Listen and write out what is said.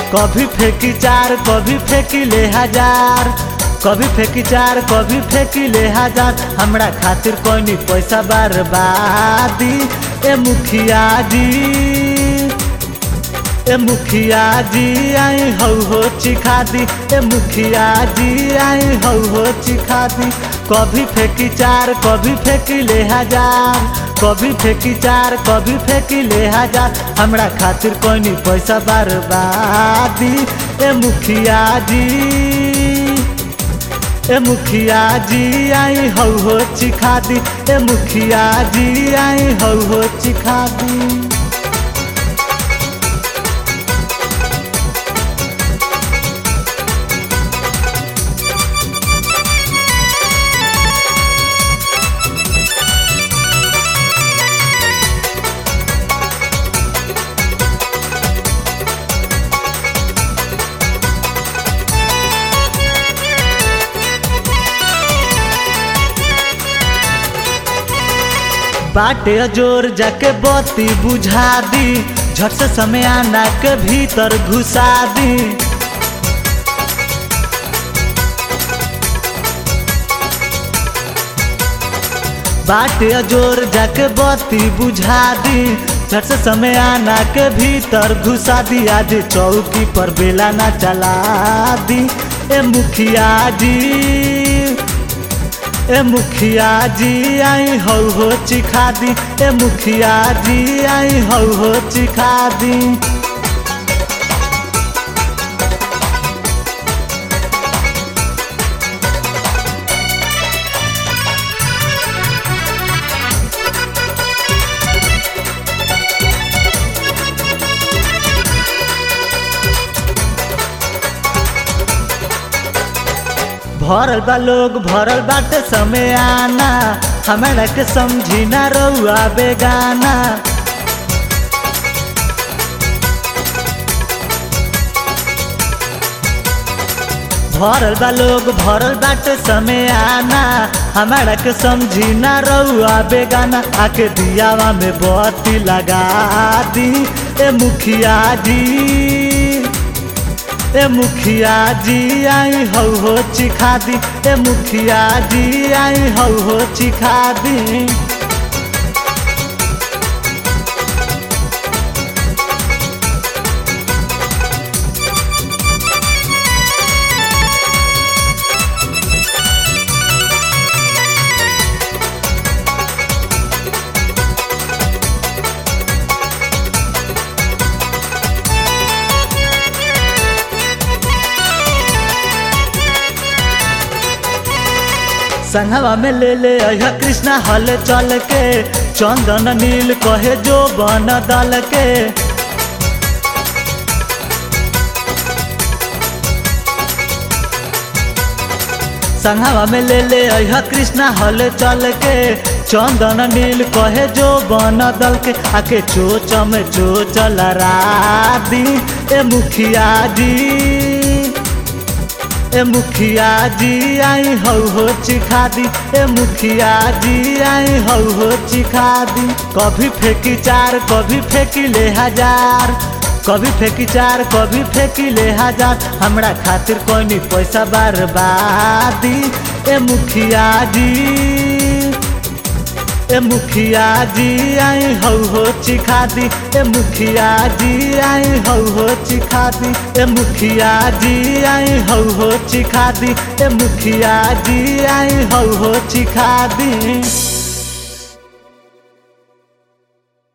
कभी फेंकी चार कभी फेंकी ले हजार कभी फेंकी चार कभी फेंकी ले हजार हमरा खातिर कोई पैसा बर्बादी ए मुखिया जी ए मुखिया जी आई हौ हो चिखा दी ए मुखिया जी आई हौ हो चिखा दी कभी फेंकी चार कभी फेंकी ले हजार कभी फेंकी चार कभी फेंकी ले हजार हमरा खातिर कोई पैसा बर्बादी ए मुखिया जी ए मुखिया जी आई हौ हो चिखा दी ए मुखिया जी आई हौ हो चिखा दी बाटे जोर जाके बत्ती बुझा दी झट से समय आना के भीतर घुसा दी बाटे जोर जाके बत्ती बुझा दी झट से समय आना के भीतर घुसा दी आज चौकी पर बेला ना चला दी ए मुखिया जी ए मुखिया जी आई हौ हो चिखा दी ए मुखिया जी आई हौ हो चिखा दी भरल बा लोग भरल बाटे समय आना हमरा के समझी ना रउआ बेगाना भरल बा लोग भरल बाटे समय आना हमारा के समझी ना रउआ बेगाना आके दियावा में बत्ती लगा दी ए मुखिया जी ए मुखिया जी आई हौ हो चिखा दी ए मुखिया जी आई हौ हो चिखा दी संघवा में ले ले अह कृष्णा हल चल के चंदन नील कहे जो बन दल के संघवा में ले ले अह कृष्णा हल चल के चंदन नील कहे जो बन दल के आके चोच में चोच लड़ा दी ए मुखिया जी ए मुखिया जी आई हौ हो चिखा दी ए मुखिया जी आई हौ हो चिखा दी कभी फेंकी चार कभी फेंकी ले हजार कभी फेंकी चार कभी फेंकी ले हजार हमरा खातिर कोई पैसा बर्बादी ए मुखिया जी ए मुखिया जी आई हौ हो चिखा दी ए मुखिया जी आई हौ हो चिखा दी ए मुखिया जी आई हौ हो चिखा दी ए मुखिया जी आई हौ हो चिखा दी